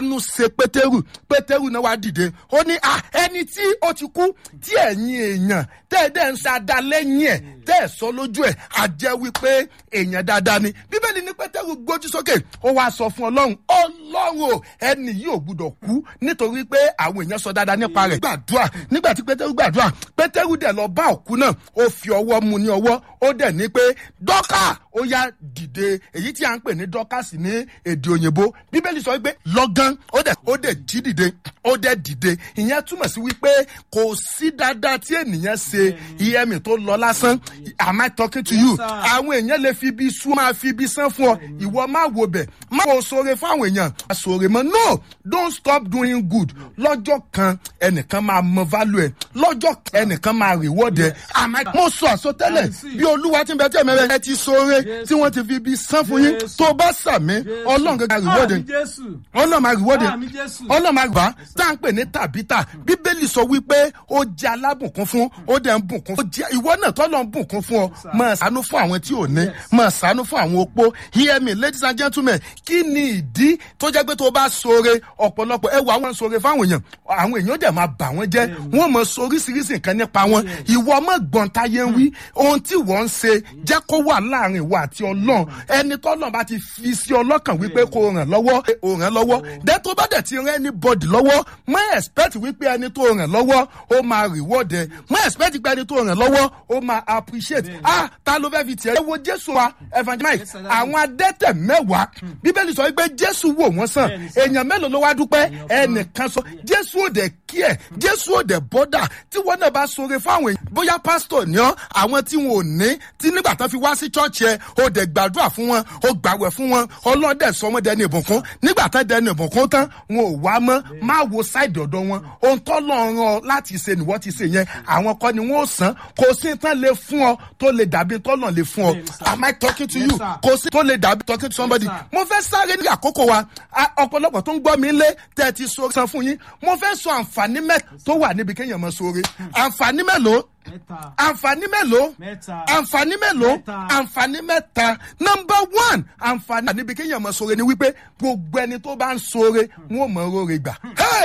nu ṣe pétérù pétérù náà wá dìde ó ní à ẹni tí ó ti kú tí ẹ̀yin èèyàn tẹ́ ẹ dẹ́ ń ṣada lẹ́yìn ẹ̀ tẹ́ ẹ sọ lójú ẹ̀ á jẹ́ wípé èèyàn dáadáa ni bíbélì ní pétérù gbójú sókè ó wá sọ fún ọlọ́run ọlọ́run o ẹni yìí ò gbúdọ̀ kú nítorí pé àwọn èèyàn sọ dáadáa nípa rẹ̀ gbàdúrà nígbà tí pétérù gbàdúrà pétérù dẹ̀ lọ bá òkú náà ó fi ọwọ́ mu ní ọwọ́ ó dẹ̀ ní pé dọ́kà ó yá dìde èyí tí a ń pè ní dọ́kàsì ní èdè òyìnbó bíbélì sọ wípé lọ́gán ó dẹ̀ ó dẹ̀ jí dìde ó dẹ̀ dìde ìyẹn túmọ̀ sí wípé kò sí dáadáa tí ènìyàn ṣe ìyẹ́mì tó lọ lásán am I talking to you àwọn èèyàn lè fi ibi sú máa fi ibi sán fún ọ ìwọ má wo bẹ̀ má wo sóore fáwọn èèyàn sóore mọ́ no don't stop doing good lọ́jọ́ kan ẹnìkan máa mọ value ẹ̀ lọ́jọ́ kan ẹnìkan máa reward ẹ̀ am I mo sọ àsọtẹ́lẹ̀ bí olúwa ti ń bẹ tí ẹ̀mẹ́rẹ́ ẹ ti sóore tí wọ́n ti fi ibi sán fún yín tó bá sàmí ọlọ́run gẹ́gẹ́ reward ẹ̀ ọlọ́run máa reward ẹ̀ ọlọ́run máa gbà tá à ń pè ní tàbítà bíbélì sọ wípé ó jẹ́ alábùnkún fún ó dẹ̀ ń bùnkún fún ìwọ náà tọ́lọ́ ń bùnkún fún ọ máa ṣàánú fún àwọn tí ò ní máa ṣàánú fún àwọn opó hear me ladies and gentlemen kí ni ìdí tó jẹ́ pé tó bá sóore ọ̀pọ̀lọpọ̀ ẹ wọ àwọn sóore fáwọn èèyàn àwọn èèyàn dẹ̀ máa bà wọ́n jẹ́ wọ́n mọ oríṣiríṣi nǹkan nípa wọn ìwọ mọ̀ gbọ́n táyé ń wí ohun tí wọ́n ń ṣe jẹ́ kó wà láàrin ìwọ àti ọlọ́run ẹni tọ́lọ́run bá ti fi sí ọlọ́kàn wípé kó ràn lọ́wọ́ ó ràn lọ́wọ́ dẹ́ tó bá dẹ̀ ti rán anybody lọ́wọ́ má expect wípé ẹni tó ràn lọ́wọ́ ó máa reward ẹ má expect pé ẹni tó ràn lọ́wọ́ ó máa appreciate ah ta ló fẹ́ fi tiẹ̀. ẹ wo jésù wa evangelist àwọn adẹ́tẹ̀ mẹ́wàá bíbélì sọ wípé jésù wò wọ́n sàn èèyàn mélòó ló wá dúpẹ́ ẹnìkan sọ jésù ò dẹ̀ kí ẹ̀ jésù ò dẹ̀ bọ́dà tí wọ́n náà bá sọre fáwọn èèyàn bóyá pásítọ̀ ni ọ́ àwọn tí wọn ò ní tí nígbà tán fi wá sí chọ́ọ̀chì ẹ̀ ó dẹ̀ gbàdúrà fún wọn ó gbàwẹ̀ fún wọn ọlọ́dẹ̀ sọ wọn dẹni ìbùkún nígbà tán dẹni ìbùkún tán wọn ò wá mọ́ má wo sáìdì ọ̀dọ̀ wọn ohun tó lọ ràn láti ṣe nìwọ́ ti ṣe yẹn àwọn kọ́ ni wọ́n ò sàn kò sí tán lè fún ọ tó lè dàbí tọ́lọ̀ lè fún ọ am I talking to you kò sí tó lè dàbí talking to somebody mo fẹ́ sáré ní àkókò wa ọ̀pọ̀lọpọ̀ tó ń gbọ́ mi lé tẹ́ ẹ ti so san fún yín mo fẹ́ sọ àǹfààní mẹ́ta tó wà níbi kéèyàn mọ sóore àǹfààní mélòó àǹfààní mélòó àǹfààní mélòó àǹfààní mẹ́ta nọmba one àǹfààní níbi kéèyàn mọ sóore ni wípé gbogbo ẹni tó bá ń sóore wọn ò mọ oore gbà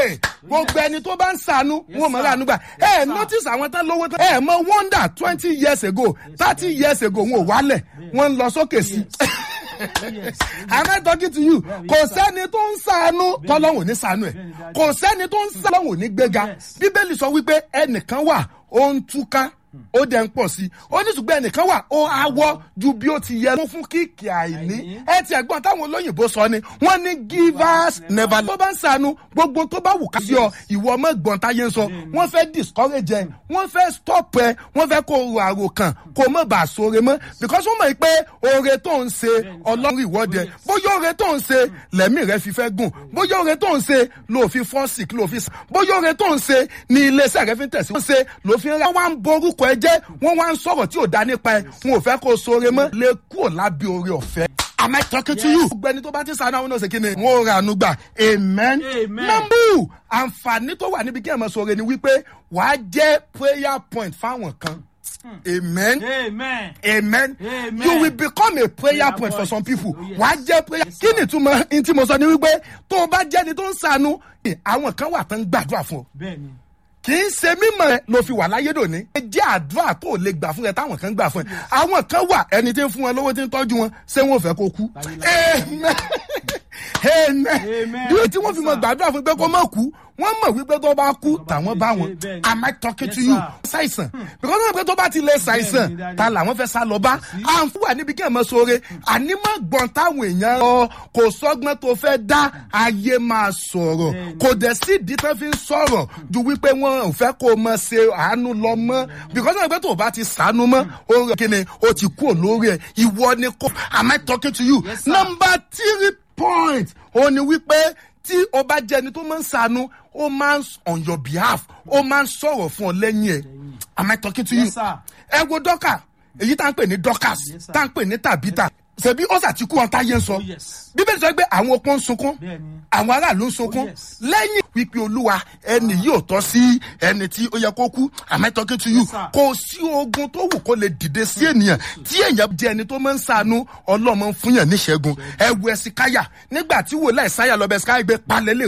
gbogbo ẹni tó bá ń sànú wọn ò mọ ránú gbà ẹ notice àwọn tán lówó tán ẹ mọ wonder twenty years ago thirty years ago wọn ò wálẹ̀ wọn ń lọ sókè sí am I talking to you kò sẹ́ni tó ń sànú tọ́lọ́hùn ní sànú ẹ̀ kò sẹ́ni tó ń sànú tọ́lọ́hùn ní gbéga bíbélì sọ wípé ẹnìkan wà ó ń túká ó dẹ̀ ń pọ̀ sí i ó ní ṣùgbọ́n ẹnìkan wà ó awọ́ ju bí ó ti yẹ fún fún kíkì àìní ẹ ti ẹ̀gbọ́n táwọn olóyìnbó sọ ni wọ́n ní givers never tó bá ń sànú gbogbo tó bá wù ká sí ọ ìwọ ọmọ ẹ̀gbọ́n táyé ń sọ wọ́n fẹ́ discourage ẹ wọ́n fẹ́ stop ẹ wọ́n fẹ́ kó o àrò kàn kó o mọ̀ bá a sóore mọ́ because wọ́n mọ̀ pé oore tó ń ṣe ọlọ́run ìwọ́de bóyá oore tó ń ṣe lẹ́mí rẹ fi fẹ́ gùn bóyá oore tó ń ṣe ló fi fọ́ sick ló fi sàn bóyá oore tó ń ṣe ní iléeṣẹ́ rẹ fi ń tẹ̀síwọ́n ṣe ló fi ń rẹ́ wọ́n wá ń borúkọ ẹ jẹ́ wọ́n wá ń sọ̀rọ̀ tí ò dá nípa ẹ wọn ò fẹ́ kó o sóore mọ́ lè kúrò lábẹ́ oore ọ̀fẹ́. Am I talking to you? Gbẹ̀ni tó bá ti sànú àwọn náà ṣe kí ni? Wọ́n ra àánú gbà. Amen. Nọ́mbù àǹfààní tó wà níbi kí ẹ̀ mọ̀ sọ̀rọ̀ ni wípé wàá jẹ́ prayer point fáwọn kan. Amen. Amen. Amen. Amen. You will become a prayer Prayer point for point. some people. Oh, yes. Wàá jẹ́ prayer. Yes, Kí ni ìtumọ̀ ní tí mo sọ ni wípé tó o bá jẹ́ni tó ń sànú, àwọn kan wà tán ń gbàdúrà fún ọ Bẹ́ẹ̀ni. kì í ṣe mímọ̀ ẹ ló fi wà láyé dòní. ẹ jẹ́ àdúrà tó lè gbà fún ẹ táwọn kan gbà fún ẹ. àwọn kan wà ẹni tí ń fún wọn lówó tí ń tọ́jú wọn ṣé wọn ò fẹ́ kó kú. amen amen Amen. bí tí wọ́n fi mọ gbàdúrà fún pé kó má kú wọ́n mọ̀ wípé tó bá kú tàwọn bá wọn bẹ́ẹ̀ ni. am I talking to Yes, you sir. ṣàìsàn because wọ́n mọ̀ pé tó bá ti lè ṣàìsàn Bẹ́ẹ̀ ni, Daddy. ta làwọn fẹ́ sá lọ bá àǹfù wà níbi kí ẹ̀ mọ sóore àní má gbọ̀n táwọn èèyàn ọ kò sọ́gbọ́n tó fẹ́ dá ayé máa sọ̀rọ̀ Bẹ́ẹ̀ ni. kò dẹ̀ sí ìdí tán fi ń sọ̀rọ̀ ju wípé wọn ò fẹ́ kó o mọ ṣe àánú lọ mọ́ because wọ́n mọ̀ pé tó o bá ti sànú mọ́ o rẹ̀ kí ni o ti kú olórí ẹ̀ ìwọ ni kò am I talking to you Yes, sir. number three point o ní wípé tí o bá jẹ́ ẹni tó máa ń sànú ó máa ń on your behalf ó máa ń sọ̀rọ̀ fún ọ lẹ́yìn ẹ̀ am I talking to you Yes, sir. ẹ wo dọ́kà èyí tá à ń pè ní dọ́kàs Yes, sir. tá à ń pè ní tàbítà ṣebí ó ṣàtìkú wọn táyé ń sọ Oh, yes. bíbélì sọ pé àwọn opó ń sunkún Bẹ́ẹ̀ni. àwọn aráàlú ń sunkún Oh, yes. lẹ́yìn wípé olúwa ẹni yóò tọ́ sí ẹni tí ó yẹ kó kú am I talking to you Yes, sir. kò sí ogun tó wù kó lè dìde sí ènìyàn tí èèyàn jẹ́ ẹni tó máa ń sànú ọlọ́mọ ń fúnyàn níṣẹ́gun ẹ wo ẹ̀sìkáyà nígbà tí wòlá ẹ̀sáyà lọ́bẹ̀ ẹ̀sìkáyà gbé palẹ̀ lè